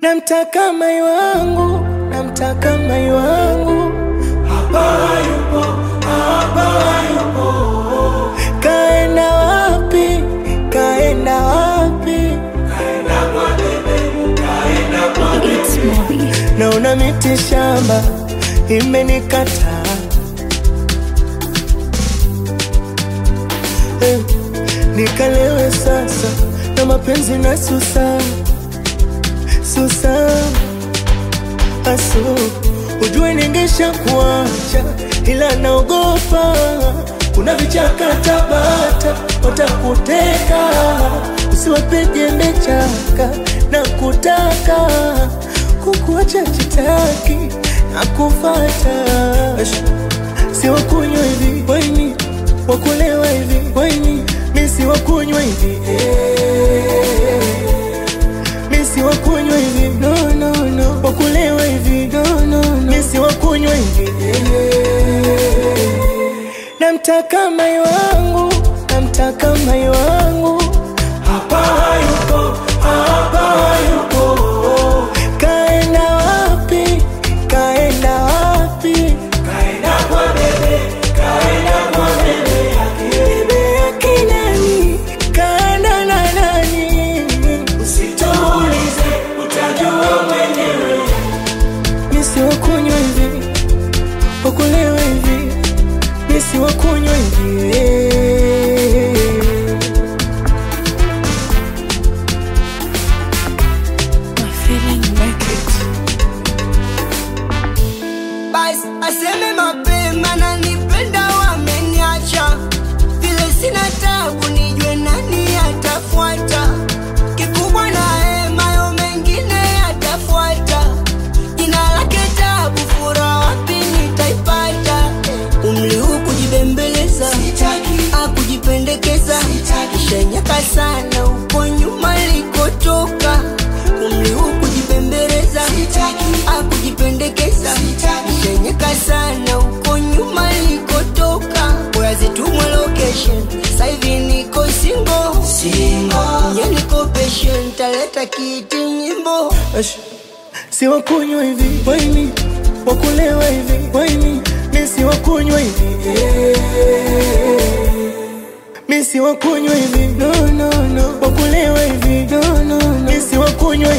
Namtaka mai wangu, namtaka mai wangu, hapa hayupo, hapa hayupo. Kaenda wapi? Kaenda wapi? It's Moby. Naona miti shamba imenikataa eh, nikalewe sasa na mapenzi na susa susa asu ujue ningesha kuacha ila naogopa kuna vichaka Tabata watakuteka usiwapige mechaka na kutaka kukuacha chitaki na kufata si wakunywa hivi waini wakulewa hivi waini mi si wakunywa hivi eh. mi si wakunywa hivi no, no, no. wakulewa hivi no, no, no. mi si wakunywa hivi eh. namtaka mai wangu namtaka mai wangu hapa hayupo hapa hayupo kaenda wapi kaenda wapi kaenda kwa bebe kaenda kwa bebe yake bebe yake nani kaenda na nani usituulize utajua mwenyewe misi wakunywa hivi wakulewa hivi misi wakunywa hivi eh. My feeling make it. basi aseme mapema na nipenda wameniacha vile sina tabu nijue nani atafuata kikubwa na hemayo mengine yatafuata jina lake tabu fura wapi nitaipata umri huu kujibembeleza akujipendekeza shenyaka sana uko nyuma likotoka umri huu kujibembeleza akujipendekeza shenyeka sana uko nyuma likotoka oyazitumwe location saivi niko singo nye niko patient taleta kiti nyimbo Ash, si wakunywa hivi waini wakulewa hivi waini mi si wakunywa hivi eh. mi si wakunywa hivi no, no, no. wakulewa hivi no, no, no. mi si wakunywa